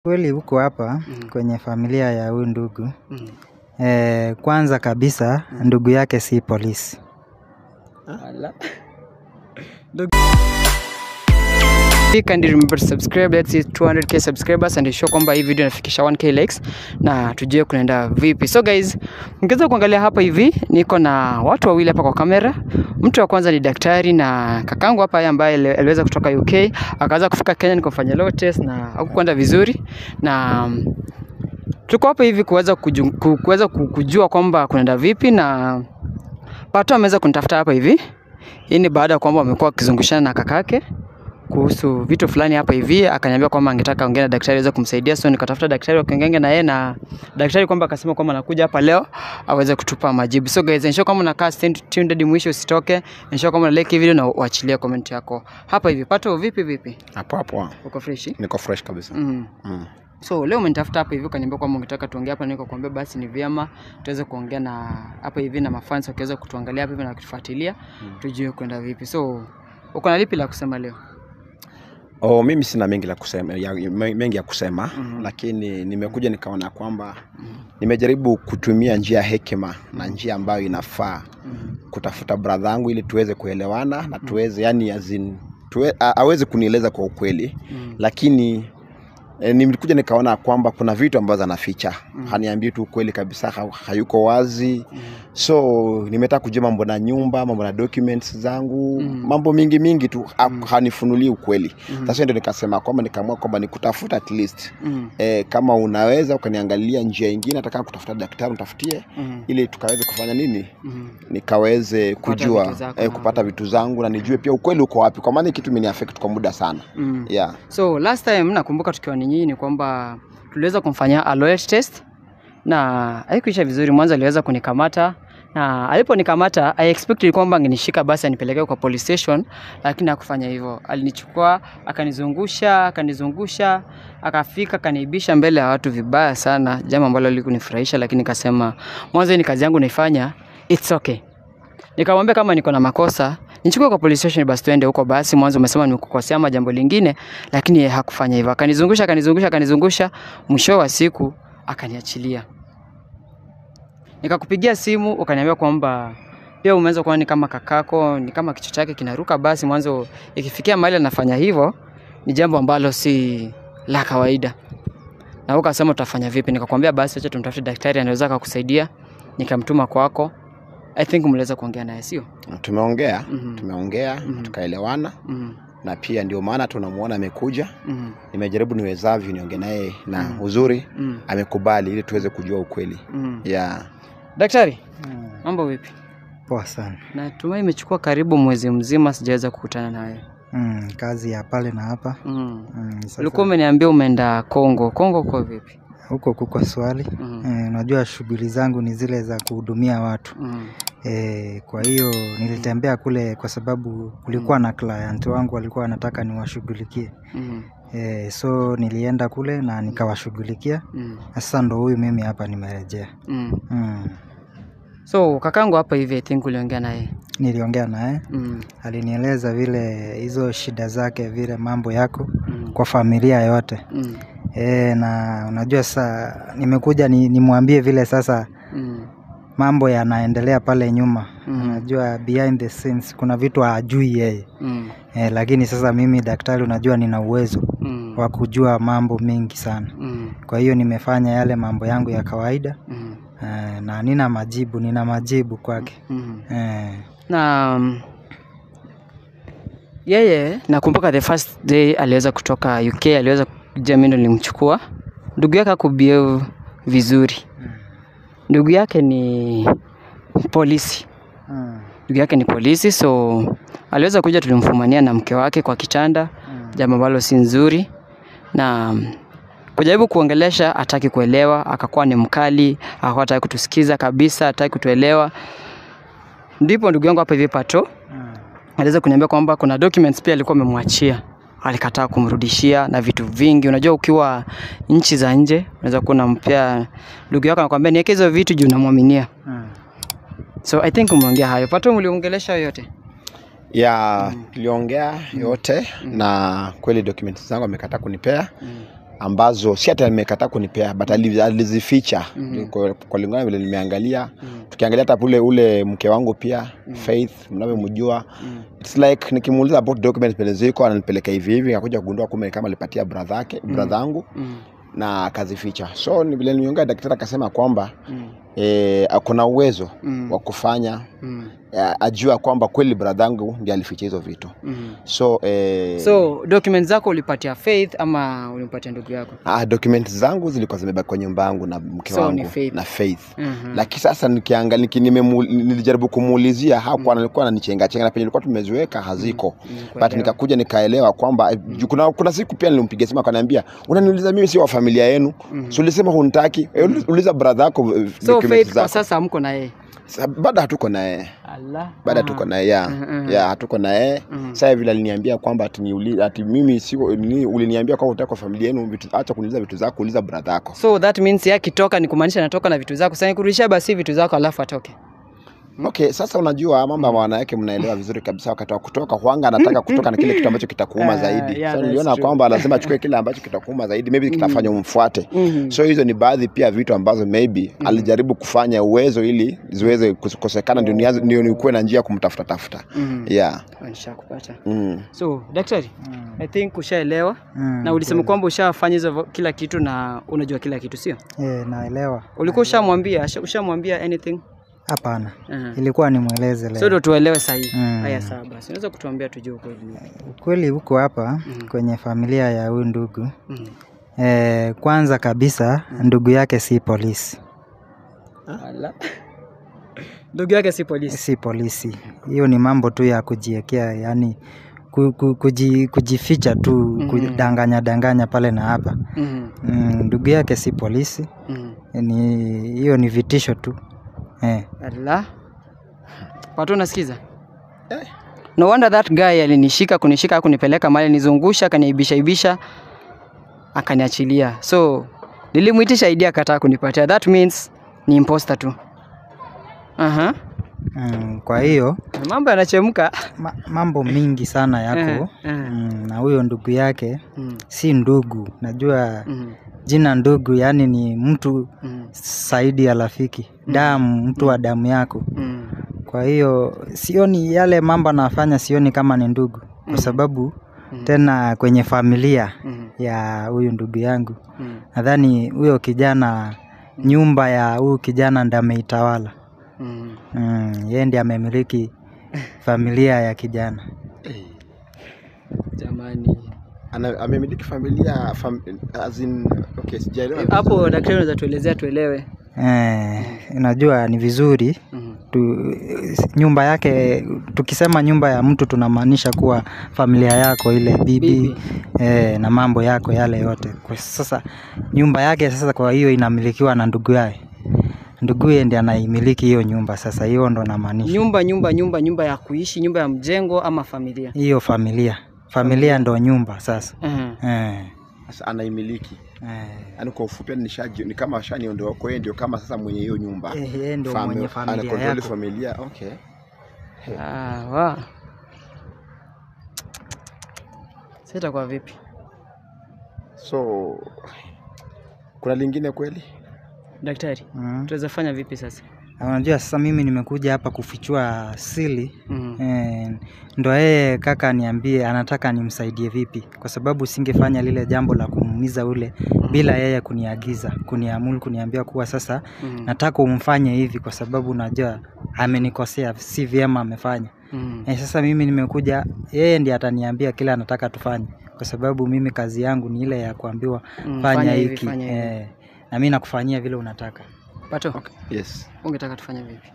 Kweli huko hapa Mm. kwenye familia ya huyu ndugu Mm. eh, kwanza kabisa ndugu yake si polisi. Ala. Kindly remember to subscribe let's see 200k subscribers and show kwamba hii video inafikisha 1k likes na tujue kunaenda vipi so guys mkiweza kuangalia hapa hivi niko na watu wawili hapa kwa kamera mtu wa kwanza ni daktari na kakangu hapa ambaye ali- aliweza kutoka UK akaweza kufika Kenya nikafanya low test na hakukwenda vizuri na mm, tuko hapa hivi kuweza kuju- ku- kuweza ku- kujua kwamba kunaenda vipi na Pato ameweza kunitafuta hapa hivi. Hii ni baada ya kwamba wamekuwa wakizungushana na kakake kuhusu vitu fulani hapa hivi, akaniambia kwamba angetaka ongea na daktari aweze kumsaidia, so nikatafuta daktari wakaongea na yeye, na daktari kwamba akasema kwamba anakuja hapa leo aweze kutupa majibu. So guys, ensure kama unakaa stay tuned hadi mwisho, usitoke. Ensure kama una like hii video na uachilie comment yako hapa hivi. Pato, vipi vipi, Hapo hapo uko fresh? niko fresh kabisa. Mm. Mm. So leo umenitafuta hapa hivi ukaniambia kwamba ungetaka tuongee hapa, niko kuambia basi ni vyema tuweze kuongea na hapa hivi na mafans wakiweza kutuangalia hapa hivi na kutufuatilia Mm. tujue kwenda vipi. So uko na lipi la kusema leo? Oh, mimi sina mengi la kusema ya, me- mengi ya kusema Mhm. lakini nimekuja nikaona kwamba Mhm. nimejaribu kutumia njia ya hekima na njia ambayo inafaa Mhm. kutafuta brother yangu ili tuweze kuelewana na tuweze yani azin, tuwe, a, aweze kunieleza kwa ukweli Mhm. lakini E, nilikuja nikaona kwamba kuna vitu ambazo anaficha Mm. haniambii tu ukweli kabisa ha, hayuko wazi Mhm. so nimetaka kujua mambo na nyumba mambo na documents zangu Mm. mambo mingi mingi tu ha, Mm. hanifunulii ukweli Mhm. sasa ndio nikasema kwamba nikaamua kwamba nikutafuta at least Mhm. e, kama unaweza ukaniangalia njia ingine nataka kutafuta daktari utafutie Mhm. ili tukaweze kufanya nini Mhm. nikaweze Kupata kujua vitu zako eh, na- kupata vitu zangu na nijue pia ukweli uko wapi kwa maana hii kitu imeniaffect kwa muda sana Mhm. yeah. So last time nakumbuka tukiwa ni nyinyi ni kwamba tuliweza kumfanyia a loyalty test na haikuisha vizuri. Mwanzo aliweza kunikamata na aliponikamata I expected kwamba angenishika basi anipeleke kwa police station, lakini hakufanya hivyo. Alinichukua akanizungusha akanizungusha akafika akaniibisha mbele ya watu vibaya sana, jambo ambalo likunifurahisha, lakini nikasema mwanzo hii ni kazi yangu naifanya, it's okay. Nikamwambia kama niko na makosa nichukue kwa police station basi tuende huko basi. Mwanzo umesema nimekukosea ama jambo lingine, lakini yeye hakufanya hivyo. Akanizungusha akanizungusha akanizungusha, mwisho wa siku akaniachilia. Nikakupigia simu ukaniambia kwamba pia umeanza kuona ni kama kakako, ni kama kichwa chake kinaruka. Basi mwanzo ikifikia mahali anafanya hivyo ni jambo ambalo si la kawaida, na ukasema utafanya vipi? Nikakwambia basi acha tumtafute daktari anaweza akakusaidia. Nikamtuma kwako. I think mliweza kuongea naye sio? tumeongea Mhm. tumeongea Mhm. tukaelewana Mhm. na pia ndio maana tunamuona amekuja Mhm. nimejaribu niwezavyo niongee naye na Mm. uzuri Mhm. amekubali ili tuweze kujua ukweli Mhm. yeah. Daktari, Mm, mambo vipi? Poa sana. Natumai imechukua karibu mwezi mzima sijaweza kukutana nawe. Mm, kazi ya pale na hapa. Mm. Mm, sasa Ulikuwa umeniambia umeenda Kongo. Kongo uko vipi? huko kuko swali. Mhm. Eh, unajua shughuli zangu ni zile za kuhudumia watu. Mhm. E, kwa hiyo nilitembea kule kwa sababu kulikuwa na client wangu walikuwa wanataka niwashughulikie. Mhm. E, so nilienda kule na nikawashughulikia. Mhm. Sasa ndo huyu mimi hapa nimerejea. Mhm. Mm. So kakangu hapa hivi I think uliongea naye. Niliongea naye, Mhm. alinieleza vile hizo shida zake, vile mambo yako Mhm. kwa familia yote. Mhm. E, na unajua sasa nimekuja ni, nimwambie vile sasa Mhm. mambo yanaendelea pale nyuma. Mhm. Unajua behind the scenes kuna vitu hajui yeye. Mhm. E, lakini sasa mimi daktari, unajua nina uwezo Mhm. wa kujua mambo mengi sana. Mhm. Kwa hiyo nimefanya yale mambo yangu ya kawaida Mhm. e, na nina majibu, nina majibu kwake Mhm. e, na mm, yeye nakumbuka the first day aliweza kutoka UK, aliweza kuja, mimi ndo nilimchukua. Ndugu yake akubehave vizuri. Ndugu yake ni polisi, mm, ndugu yake ni polisi, so aliweza kuja, tulimfumania na mke wake kwa kitanda, mm, jambo ambalo si nzuri, na mm, kujaribu kuongelesha, hataki kuelewa, akakuwa ni mkali, akakuwa hataki kutusikiza kabisa, hataki kutuelewa. Ndipo ndugu yangu hapa hivi Pato mm, aliweza kuniambia kwamba kuna documents pia alikuwa amemwachia alikataa kumrudishia na vitu vingi. Unajua, ukiwa nchi za nje unaweza kuwa unampea ndugu yako anakuambia niweke hizo vitu juu namwaminia. mm. So I think umeongea hayo. Pato, mliongelesha yote? ya tuliongea yote na kweli documents zangu amekataa kunipea Mm. ambazo si hata nimekataa kunipea but ali- alizificha Mhm. kwa, kwa lingana vile nimeangalia Mm. tukiangalia hata ule ule mke wangu pia Faith mnavyomjua Mm. it's like nikimuuliza about documents penye ziko ananipeleka hivi hivi akakuja kugundua kumbe ni kama alipatia brother yake brother yangu Mm. na akazificha so ni vile niongea daktari akasema kwamba Mm. eh, akona uwezo Mm. wa kufanya Mm. eh, ajua kwamba kweli brother yangu ndiye alificha hizo vitu Mm. so eh, so documents zako ulipatia faith ama ulimpatia ndugu yako ah, documents zangu zilikuwa zimebaki kwa nyumba yangu na mke So, wangu ni Faith. na Faith Mhm. lakini sasa nikiangalia niki, nimemu- nilijaribu kumuulizia hakuwa alikuwa ananichenga chenga na penye nilikuwa tumeziweka haziko Nimekuelewa. but nikakuja nikaelewa kwamba mm. kuna, kuna siku pia nilimpigia simu akaniambia unaniuliza mimi sio wa familia yenu mm. so ulisema hunitaki mm. uliza brother yako eh, so documents faith kwa zako sasa hamko na yeye Sa- bado hatuko naye Allah. bado Ah. hatuko naye ya Mhm. ya hatuko naye Mhm. sasa vile aliniambia kwamba ati niuli, ati mimi siko ni, uliniambia kwamba utaka kwa familia yenu vitu acha kuniuliza vitu zako uliza brother yako so that means yeye akitoka ni kumaanisha anatoka na vitu zako sasa nikurudishia basi vitu zako alafu atoke Okay, sasa unajua mambo ya wanawake mnaelewa vizuri kabisa. Wakati wa kutoka huanga anataka kutoka na kile kitu ambacho kitakuuma Ah, zaidi. yeah, so that's niliona true. kwamba lazima achukue kile ambacho kitakuuma zaidi, maybe kitafanya umfuate. Mhm. So hizo ni baadhi pia vitu ambazo maybe alijaribu kufanya uwezo ili ziweze kukosekana, ndio nianze- ndio nikuwe na njia ya kumtafuta tafuta. Mhm. Yeah. nishakupata Mm. so daktari i think ushaelewa Mm, na ulisema kweli. kwamba ushafanya hizo vo- kila kitu na unajua kila kitu sio Eh, naelewa. ulikuwa ushamwambia Usha- ushamwambia anything Hapana, Mhm. ilikuwa nimweleze so leo. ndo tuelewe sahii Mm. haya sawa basi unaweza kutuambia tujue ukweli Ukweli huko hapa Mm. kwenye familia ya huyu ndugu Mhm. eh, kwanza kabisa ndugu yake si polisi, Ala. ndugu yake si polisi si polisi. Hiyo ni mambo tu ya kujiekea, yani ku, ku, kuji, kujificha tu Mhm. kudanganya danganya pale na hapa. Mhm. Mm, ndugu yake si polisi, Mhm. ni hiyo ni vitisho tu eh. Ala. Watu unasikiza? No wonder that guy alinishika kunishika kunipeleka mali nizungusha akaniibisha ibisha akaniachilia. So nilimuitisha idea akataa kunipatia. That means ni imposter tu. Aha. Mm, kwa hiyo Mambo yanachemka. ma, mambo mingi sana yako Eh, eh. mm, na huyo ndugu yake Mm, si ndugu, najua mm, jina ndugu yani ni mtu mm, zaidi ya rafiki, damu, mtu wa damu yako. mm, Kwa hiyo sioni yale mambo anafanya, sioni kama ni ndugu, kwa sababu Mhm. tena kwenye familia mm, ya huyu ndugu yangu mm, nadhani huyo kijana, nyumba ya huyu kijana ndiye ameitawala. mm. Mm, yeye ndiye amemiliki familia ya kijana. Jamani. Ana, amemiliki familia fam, as in, okay, sijaelewa. Hapo daktari unaweza tuelezea tuelewe. Eh, unajua ni vizuri Mhm. tu, nyumba yake tukisema nyumba ya mtu tunamaanisha kuwa familia yako ile bibi, Bibi. Eh, na mambo yako yale yote. Kwa sasa nyumba yake sasa, kwa hiyo inamilikiwa na ndugu yake, nduguye ndiye anaimiliki hiyo nyumba. Sasa hiyo ndo namaanisha Nyumba nyumba nyumba nyumba ya kuishi, nyumba ya mjengo ama familia. hiyo familia, familia ndo nyumba sasa. Mhm. Eh, Sasa anaimiliki. eh, Yaani kwa ufupi yani nishaji ni kama ashaniondoa kwa yeye ndio kama sasa mwenye hiyo nyumba. eh, yeye ndo Fami- mwenye familia anakontroli yako. familia. Okay. Ah, wa. Sasa itakuwa vipi? So kuna lingine kweli? Daktari, Mm. tunaweza fanya vipi sasa? Unajua sasa mimi nimekuja hapa kufichua siri Mhm. Eh, ndo yeye kaka aniambie anataka nimsaidie vipi, kwa sababu singefanya lile jambo la kumuumiza ule bila yeye kuniagiza, kuniamuru, kuniambia kuwa sasa Mhm. nataka umfanye hivi, kwa sababu najua amenikosea, si vyema amefanya. Mhm. Eh, sasa mimi nimekuja, yeye ndiye ataniambia kile anataka tufanye, kwa sababu mimi kazi yangu ni ile ya kuambiwa Mm, fanya fanya hivi, hiki fanya hivi. eh, na mimi nakufanyia vile unataka. Pato, Yes. ungetaka tufanye vipi?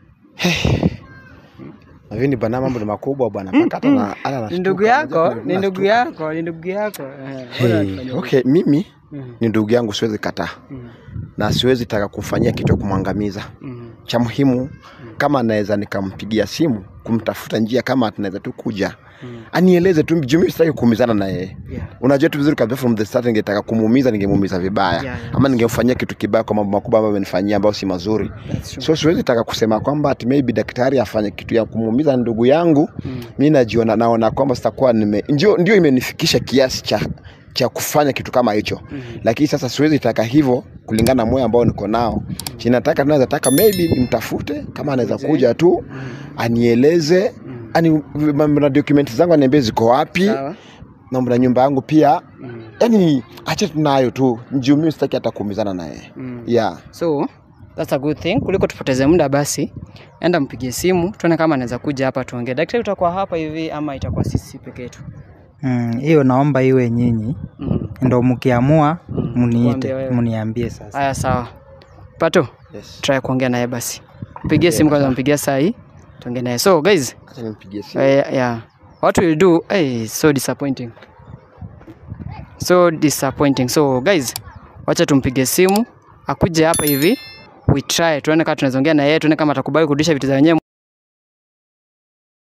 Hivi bana mambo ni makubwa bwana. Mpaka hata na ana Ni nashtuka. ndugu Unajua yako, kuna- ni ndugu nashtuka. yako, ni ndugu yako. Eh, bora Hey, tufanye vipi? okay, mimi Mhm. ni ndugu yangu siwezi kataa Mhm. na siwezi taka kumfanyia kitu ya kumwangamiza. Mhm. Cha muhimu kama naweza nikampigia simu kumtafuta njia kama tunaweza tu kuja Mhm. anieleze tu juu mimi sitaki kuumizana na yeye. Yeah. Unajua tu vizuri kabisa from the start ningetaka kumuumiza ningemuumiza vibaya Yeah, yeah. ama ningemfanyia kitu kibaya kwa mambo makubwa ambayo amenifanyia ambayo si mazuri. That's true. So siwezi taka kusema kwamba ati maybe daktari afanye kitu ya kumuumiza ndugu yangu. Mhm. Mi najiona naona kwamba sitakuwa nime ndio, ndio imenifikisha kiasi cha cha kufanya kitu kama hicho lakini sasa siwezi taka hivyo kulingana na moyo ambao niko nao chinataka naweza taka maybe nimtafute kama anaweza Mzee. kuja tu anieleze ani mambo na document zangu aniambie ziko wapi Sawa. mambo na nyumba yangu pia Mm. yani ache tunayo tu juu mimi sitaki hata kuumizana naye Mm. yeah So that's a good thing. Kuliko tupoteze muda basi, enda mpigie simu tuone kama anaweza kuja hapa tuongee. Daktari, utakuwa hapa hivi ama itakuwa sisi peke yetu? Mm, hiyo naomba iwe nyinyi Mm. ndo mkiamua Mm, tuambie muniite wewe. muniambie sasa Haya, sawa. Pato, yes. try kuongea naye basi. Mpigie simu kwanza, mpigie saa hii tuongee naye. So guys, acha nimpigie simu uh, yeah. What we'll do, hey, so disappointing. So disappointing. So guys, wacha tumpige simu akuje hapa hivi. We try tuone kama tunaweza ongea na yeye, tuone kama atakubali kurudisha vitu za wenyewe.